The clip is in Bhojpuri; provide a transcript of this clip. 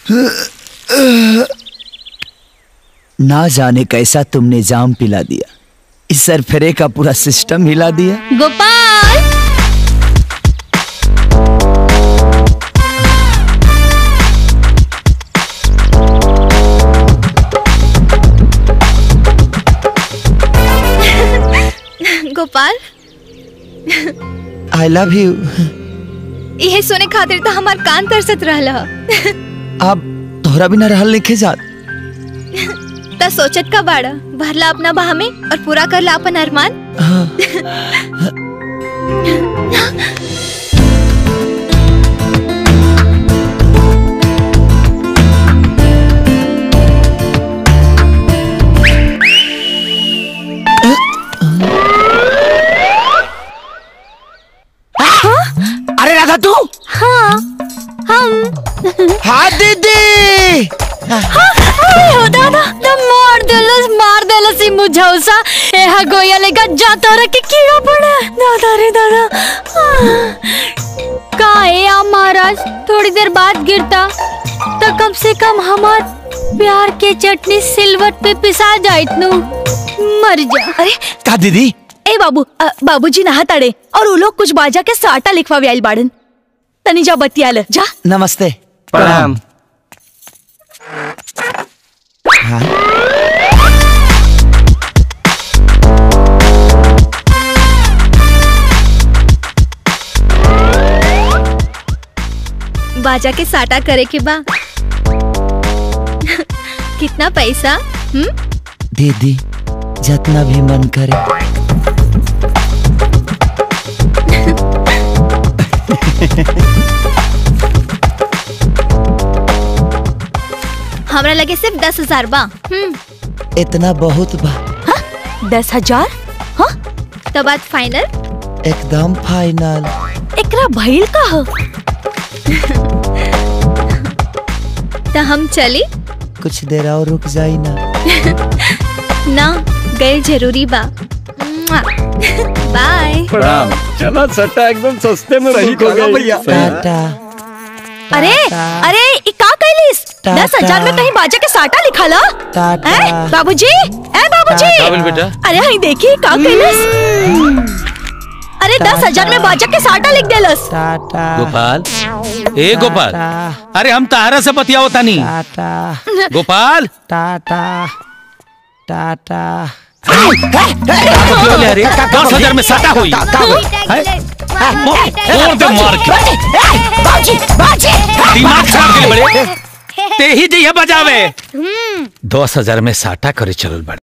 ना जाने कैसा तुमने जाम पिला दिया इस सरफरे का पूरा सिस्टम हिला दिया Gopal Gopal I love you यही सुने खातिर तो हमार कान तरसत रहल ह। अब तोहरा बिना रहल लिखे जात त सोचत का बाड़ा भरला अपना बाह में और पूरा करला अपन अरमान अरे राधा तू हाँ हम हाँ दीदी अरे हो दादा त मार देलस मार देलस ई मुझौसा एहा गोया लेगा जाता रे के कीड़ा पड़ा दादा रे दादा आह। का है आ महाराज थोड़ी देर बाद गिरता तो कम से कम हमार प्यार के चटनी सिलवट पे पिसा जाइत नु मर जा अरे का दीदी ए बाबू अ, बाबूजी नहा ताड़े और उ लोग कुछ बाजा के साटा लिखवावे आइल बाड़न तनी जा बतियाल जा नमस्ते प्रणाम हाँ बाजा के साटा करे के बा कितना पैसा हम्म दीदी जितना भी मन करे हमरा लगे सिर्फ दस हजार बा हम्म इतना बहुत बा दस हजार हाँ तो बात फाइनल एकदम फाइनल एकरा भइल का हो तो हम चली कुछ देर और रुक जाई ना ना गए जरूरी बा बाय प्रणाम चला सट्टा एकदम सस्ते में रही को भैया टाटा अरे अरे ई का कैलिस टाटा। दस हजार में कहीं बाजा के साटा लिखा ला टाटा ए बाबूजी ए बाबूजी काबिल बेटा अरे हई देखी का कैलिस अरे दस हजार में बाजा के साटा लिख देलस टाटा गोपाल ए गोपाल टाटा अरे हम तारा से बतियाओ तानी टाटा गोपाल टाटा टाटा बतियाओ ले रे दस हजार में साटा हुई मोड़ दे मार के दिमाग खराब के बड़े ते ही जइया बजावे दस हजार में साटा करे चलल बड़े